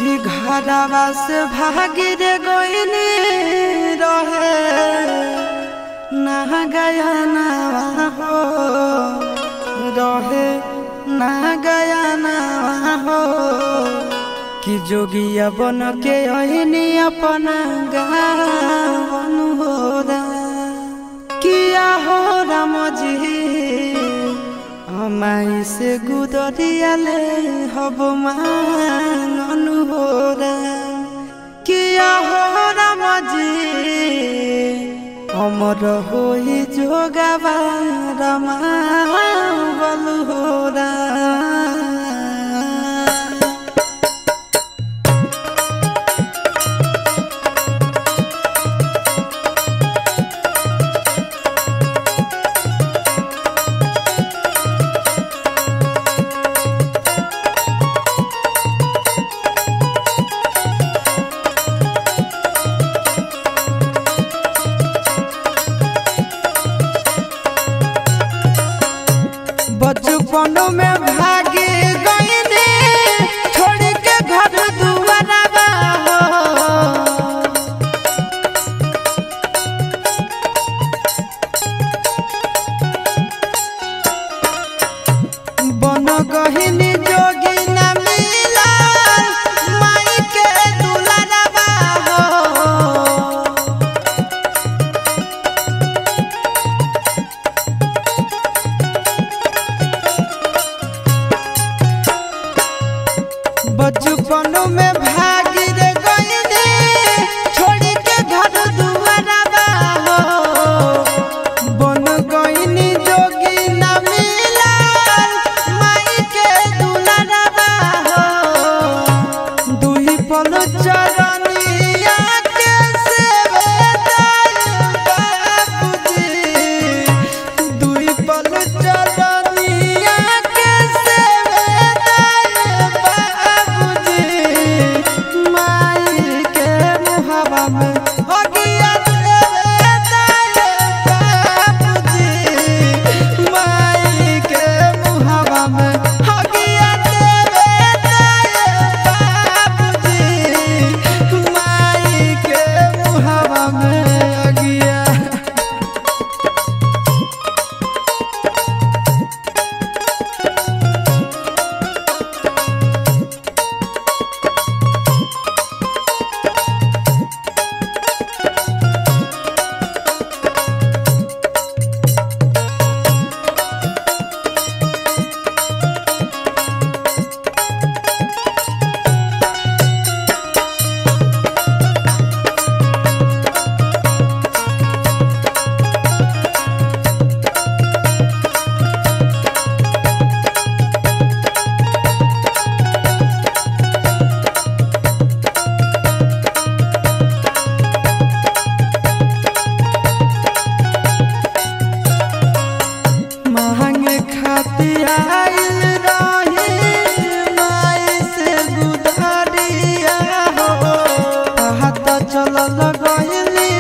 कि घरवा से भागी रे गोइनी रहे ना गया ना हो रहे ना गया ना हो कि जोगिया बन के अहिनी अपना गावन हो रा किया हो राम जी আমাই সে গুদরিয়ালে হব মাননু হোরা কিয়া হরা মজি অমর হই যোগাবা রমা বলু হোরা बचपन में भागे गईने छोड़ के घर दुआरा हो बन गहिनी जोगी न मिला माई के दुलारा हो बचपन में भागी रे गईने छोड़ के घर दुआरा हो बन गईनी जोगी न मिला माई के दुलारा हो दुई पल चरनिया के सेवेदार बाबूजी दुई पल चरनिया के सेवेदार बाबूजी माई के मुहवा में अगिया देवेदार बाबूजी माई के मुहवा में अगिया देवेदार बाबूजी माई के मुहवा में अगिया महंगे खातिर आइल रही माई से गुदरिया हो हाथ चलल गइली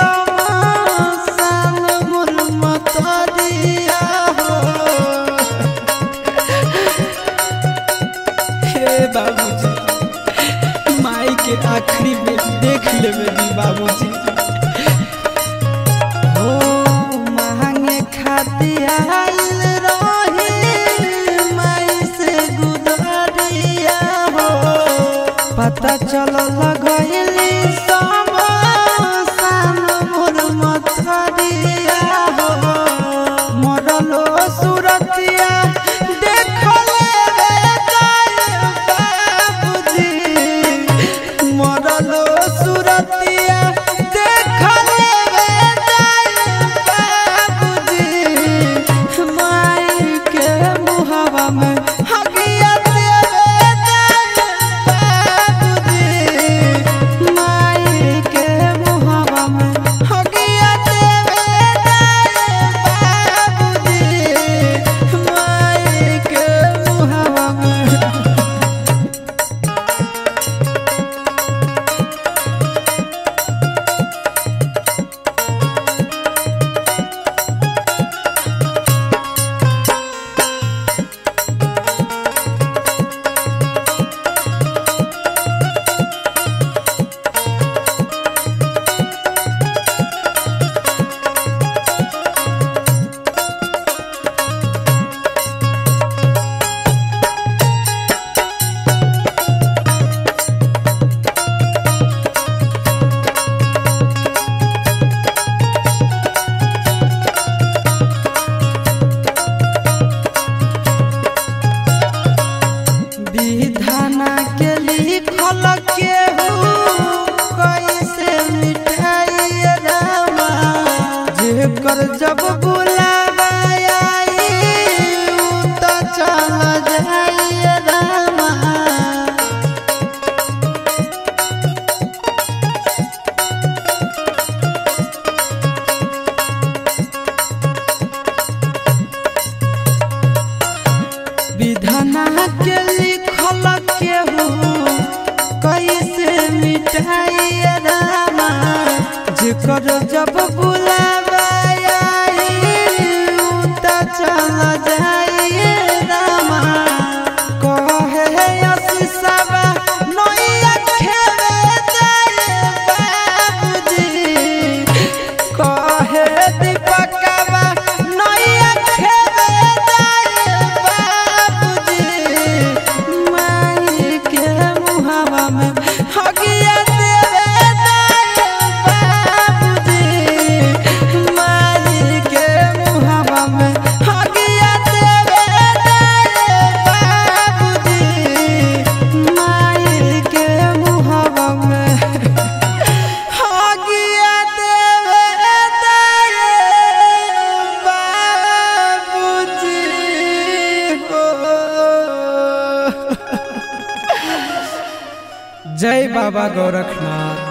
समासान मोर मतरिया हो हे बाबूजी माई के आखिरी में देख लेबे दी बाबूजी हो महंगे खातिर आइल रही माई से गुदरिया हो पता चलल गइली समासान मोर मतरिया हो मरलो सुरतिया देखले रे बाबूजी मरलो सुरतिया देखले रे बाबूजी माई के मुहवा में हगिया देवे बाबूजी केहू कैसे मिठाई रामा जेकर जब बुलावा आई उ त चल जाई रामा विधाना के लिखल केहू कैसे मिठाई रामा जेकर जब बुलावा आई उ त चल जाई रामा कहे असीसवा नैया खेले जाए बाबूजी कहे दीपकवा नैया खेले जाए बाबूजी माई के मुहावा में हगिया देवे बाबूजी माई के मुहावा में हगिया देवे बाबूजी माई के मुहावा में हगिया देवे बाबूजी हो जय बाबा गोरखनाथ